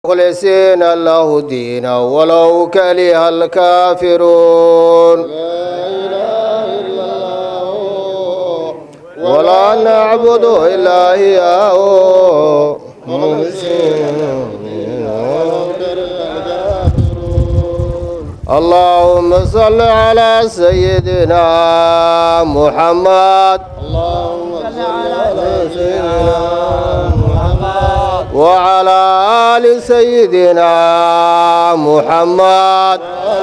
مخلصين له الدين ولو كره الكافرون ولا نعبد إلا إياه اللهم صل على سيدنا محمد اللهم صل على سيدنا محمد وعلى آل سيدنا محمد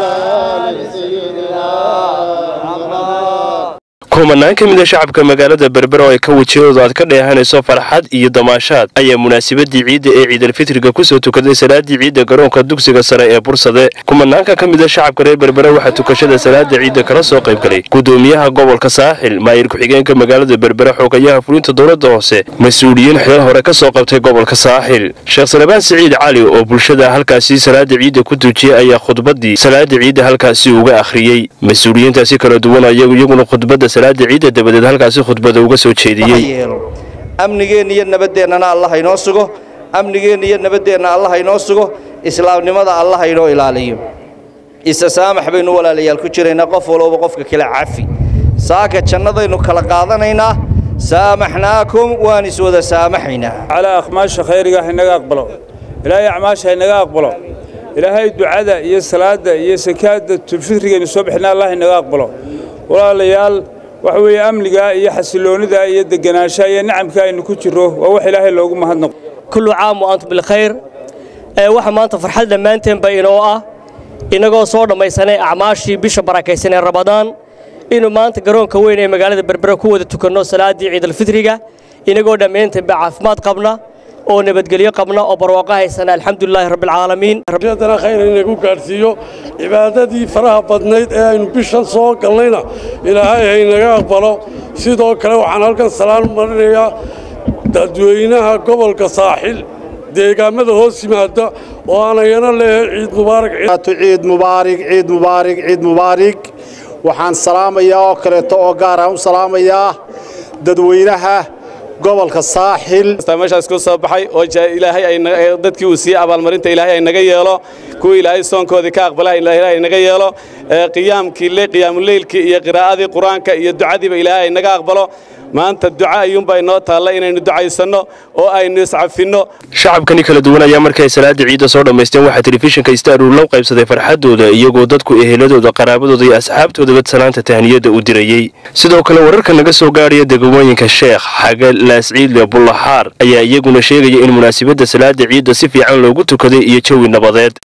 kumanaan ka mid a shacabka magaalada berbera oo ay ka wejiyadooda aad ka dheehanayso farxad iyo damaashaad ayaa munaasabadii ciidda ee ciidalfitriga kusoo tukaday salaadii ciidda garoonka dugsiga sare ee bursade kumanaanka ka mid a shacabka reer berbera waxaa tukashada salaada ciidda kala soo qayb galay gudoomiyaha gobolka saaxil maayir ku-xigeenka magaalada berbera xoogayaha fulinta dowladda hoose mas-uuliyiin xilal hore ka soo qabtay gobolka saaxil sheekh salabaan siciid cali oo bulshada halkaasi salaada ciidda ku tuujiyey ayaa khudbadii salaada ciidda halkaasi uga akhriyey mas-uuliyiintaasi kala duwan ayagu iyaguna khudbadda salaada ciidda dabadeed halkaasi khudbada uga soo jeediyey amnigeenna iyo nabadeennana allah haynoo sugo amnigeenna iyo nabadeenna allah haynoo sugo islaamnimada allah haynoo ilaaliyo isa saamax baynu walaalayaal ku jiraynaa qof walooba qofka kale cafi saaka jannadaynu kala qaadanaynaa saamaxnaakum waan iswada saamaxaynaa calaa akhmaasha khayriga haynaga aqbalo ilaahay acmaasha haynaga aqbalo ilaahay ducada iyo salaadda iyo sakaadda tulfitrigaynu soo bixina allah haynaga aqbalo walaalayaal waxa weeye amniga iyo xasiloonnida iyo deganaanshaha iyo nicamka aynu ku jirro waa wax ilaahay loogu mahadnaqo kullu caam wa antum bilkhayr ee waxa maanta farxad dhammaanteenba inoo ah innagoo soo dhammaysanay acmaashii bisha barakaysan ee ramadaan inuu maanta garoonka weyn ee magaalada berbera ku wada tukanno salaaddii ciidalfitriga inagoo dhammayntaanba caafimaad qabna oo nabadgelyo qabna oo barwaaqo haysana alxamdulilaahi rabbilcaalamiin haddana khayr inagu gaadhsiiyo cibaadadii faraha badnayd ee aynu bishan soo galnayna ilaahay haynaga aqbalo sidoo kale waxaan halkan salaan marinayaa dadweynaha gobolka saaxil deegaamada hoos yimaada oo aanayana leeyahay ciid mubaarak ciid mubaarig ciid mubaarig ciid mubaarig waxaan salaamayaa oo kaleeto oo gaaraan u salaamayaa dadweynaha gobolka saaxil meeshaas ku soo baxay oo ilaahay dadkii uu siiyey abaalmarinta ilaahay ay naga yeelo kuwii ilaahay soonkoodii ka aqbalaha ilaahay ay naga yeelo qiyaamkii le qiyaamuleylkii iyo qiraa'adii qur-aanka iyo ducadiiba ilaahay ay naga aqbalo maanta duca ayuunbaa inoo taalla inaynu ducaysanno oo aynu iscafinno shacabkani kala duwan ayaa markay salaada ciidda soo dhammaysteen waxaa telefishinka istaarur loo qaybsaday farxaddooda iyagoo dadku eheladooda qaraabadooda iyo asxaabtoodaba salaanta tahniyadda u dirayey sidoo kale wararka naga soo gaadhaya degmooyinka sheekh xaga laasciidle bullaxaar ayaa iyaguna sheegaya in munaasabadda salaada ciidda si fiican loogu tukaday iyo jawi nabadeed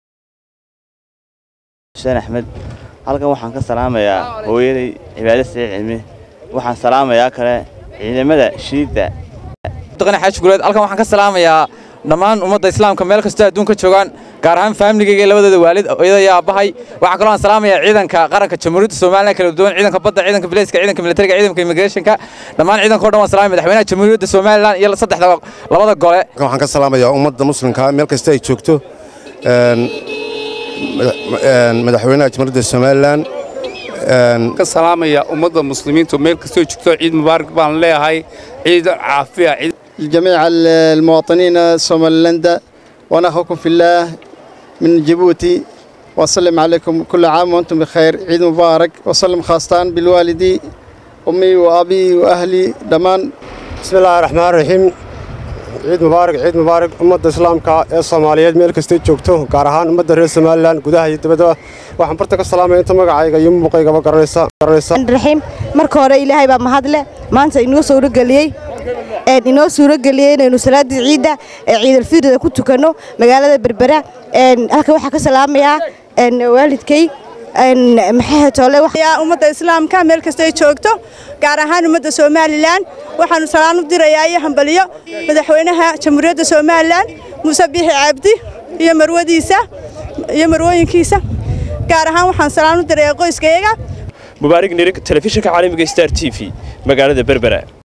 xuseen axmed halkan waxaan ka salaamayaa hooyaday cibaado sii cilmi waxaan salaamayaa kale ciidamada shiidda xaaji guleed halkan waxaan ka salaamayaa dhammaan ummadda islaamka meel kastoo adduunka joogaan gaar ahaan faamiligayga labadooda waalid hooyada iyo aabbahay waxaa kaloo aan salaamayaa ciidanka qaranka jamhuuriyadda somalilan kala duwan ciidanka badda ciidanka bilayska ciidanka militariga ciidanka immigrationka dhammaan ciidanka o dhan waan salaamaya madaxweynaha jamhuuriyadda somalilan iyo saddexda labada gole waxaan ka salaamayaa ummadda muslimka meel kasta ay joogto madaxweynaha jamhuuriyadda somalilan ka salaamaya ummadda muslimiintu meel kastoo joogto ciid mubaarak baan leeyahay ciid caafiya لجميع المواطنين الصوماليلندا وأنا أخوكم في الله من جيبوتي وأسلم عليكم كل عام وأنتم بخير عيد مبارك وأسلم خاصة بالوالدي أمي وأبي وأهلي دمان بسم الله الرحمن الرحيم ciid mubaarak ciid mubaarak ummadda islaamka ee soomaaliyeed meel kastay joogto gaar ahaan ummadda reer somalilan gudaha iyo dibadda waxaan barta ka salaamaya inta magacayga iyo muuqaygaba garanaysa raxiim marka hore ilaahay baa mahadle maanta inoo suurageliyey inoo suurageliyey inaynu salaadii ciidda ee ciidalfiirida ku tukanno magaalada berbera halkan waxaa ka salaamayaa waalidkay ummadda islaamka meel kasta ay joogto gaar ahaan ummadda somalilan waxaanu salaan u dirayaa iyo hambaliyo madaxweynaha jamhuuriyadda somalilan muuse biixi cabdi iyo marwadiisa iyo marwooyinkiisa gaar ahaan waxaan salaan u dirayaa qoyskayaga mubaarig nirig telefishinka caalamiga star t v magaalada berbera